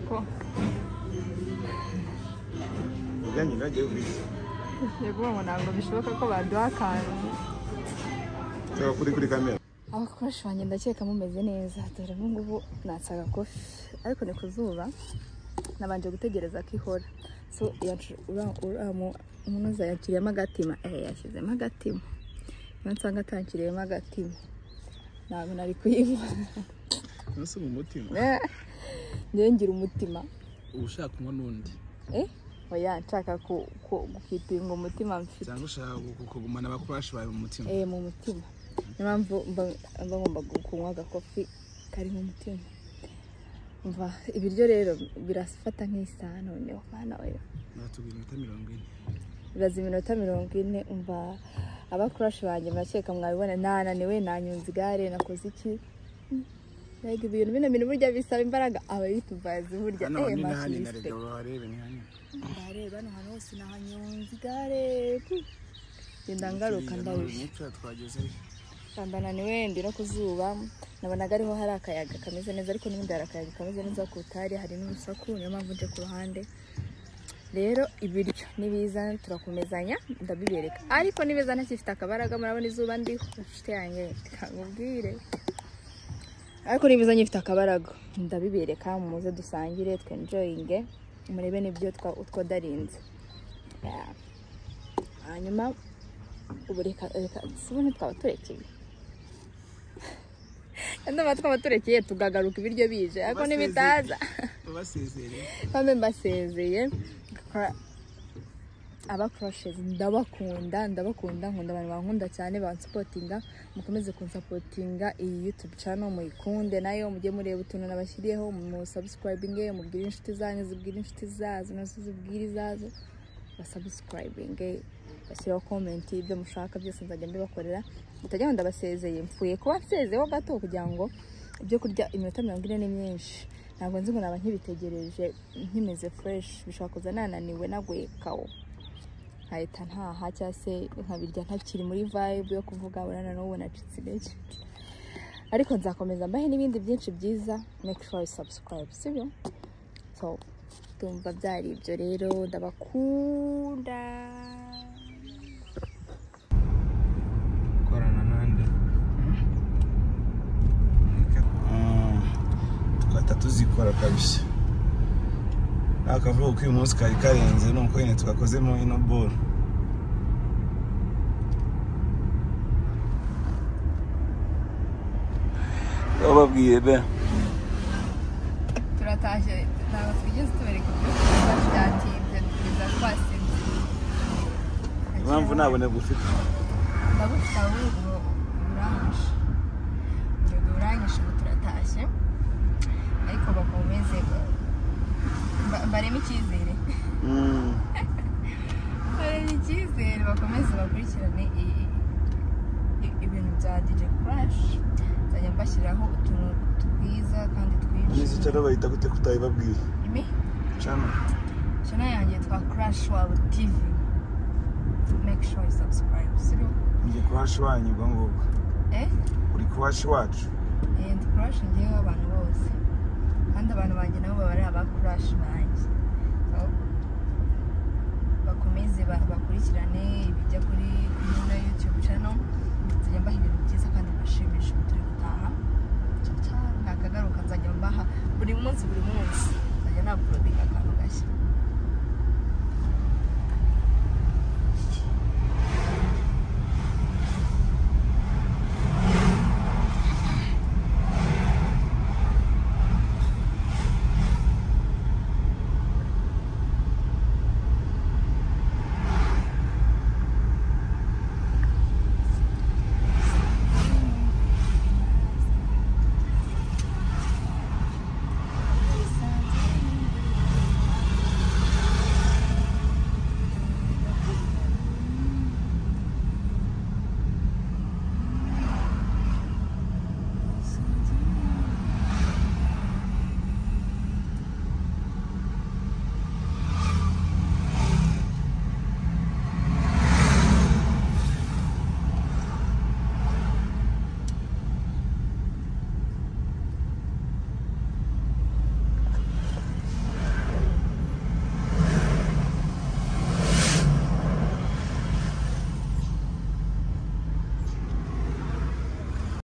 거. Bijyanye na Davis. yego mama ntabwo bishoboka ko baduha akantu Nshaka kuri kuri kamera. abakoresha banjye ndakeka mumeze neza dore ubu ngubu natse agakofi ariko ni ku zuba nabanje gutegereza ko ihora so yacu- ura- ura- mu- umunoza yakiriyemo agatima eh yashyizemo agatima iyo nsanga atakiriyemo agatima ntabwo nari kuyibona Nasi mu mutima. Eh, njyewe ngira umutima uba ushaka kunywa n'undi eh oya nshaka ku- ku- gukipinga umutima mfite cyangwa ushaka gu- kugumana abakurashi bawe mu mutima eh mu mutima niyo mpamvu mba mba ngomba kunywa agakofi karimo umutima umva ibiryo rero birafata nk'isaha noneho mwana we natubwira iminota mirongo ine biraza iminota mirongo ine umva abakurashi banjye murakeka mwabibona nananiwe nanyonze igare nakoze iki Mm. Mbega ibintu bino bintu burya bisaba imbaraga abayituvazi burya hano eh ni nahani na mashiriste rega barebe ni hano ndareba hano hantu hose nahanyonze igare pu. genda ngaruka ndabije n'icyo twagezeyo kambana wendi no ku zuba nabonaga ariho hari akayaga kameze neza ariko n'ubundi hari akayaga kameze neza ku tari hari n'urusaku niyo mpamvu nje ku ruhande rero ibiryo nibiza turakomezanya ndabibereka ariko nibiza ntakifite akabaraga murabona izuba ndiho inshuti yanjye kamubwire ariko nibiza nyifite akabaraga ndabibereka muze dusangire twenjoyinge murebe n'ibyo twa- utwo darinze Yeah. hanyuma ubu reka reka sibone twaba turekeye ndumva twaba turekeye tugagaruka ibiryo bije ariko ntibitaza babasezereye bambe mbasezeye ngakora aba crushes ndabakunda ndabakunda nkunda abantu bankunda cyane bansupotinga mukomeze kunsupotinga iyi youtube channel muyikunde nayo mujye mureba utuntu nabashyiriyeho mu subscribinge mubwire inshuti zanyu zibwire inshuti zazo nazo zibwire izazo basubscribinge bashyiraho comment ibyo mushaka byose nzajya mbibakorera mutajya ngo ndabasezeye mpfuye kuba nsezeho gato kugira ngo ibyo kurya iminota mirongo ine ni myinshi ntabwo nzi ngo naba nkibitegereje nkimeze fresh bishobora kuza nananiwe naguye kawo nkahita ntaha cyangwa se nkabirya ntakiri muri vibe yo kuvuga urana n'ubu nacitse intege ariko nzakomeza mbahe n'ibindi byinshi byiza make sure you subscribe sibyo so tumva byari ibyo rero ndabakunda gukorana n'andi Tugahita tuzikora kabisa. Akavuga ko uyu munsi kari karenze nuko nyine tugakozemo ino bolo. Bababwiye be. turatashye ntabwo twigeze tubereka ibyo byatinze kugeza twasinziriye Impamvu ntaboneka ufite. ndagufite ahubwo uranyishe urego uranyishe ubu turatashye ariko bakomeze ba- bareme icyizere Mm. bareme icyizere bakomeze bakurikirane i- i- ibintu bya DJ Crash nzajya mbashyiraho utuntu twiza kandi twinshi Nisi cyane bahita gute kutayibabwiye. Imi? Cyane. channel yanjye yitwa Crash Wow TV make sure you subscribe siro Ngiye kuhashi wanyu ubwo ngubwo. eh Uri kuhashi wacu. and crush njyewe abantu bose kandi abantu banjye nabo baba ari aba crush banjye so bakomeze ba- bakurikirane ibijya kuri kuri ino youtube channel nzajya mbaha ibintu byiza kandi bashimisha ubu turi gutaha nta kagaruka nzajya mbaha buri munsi buri munsi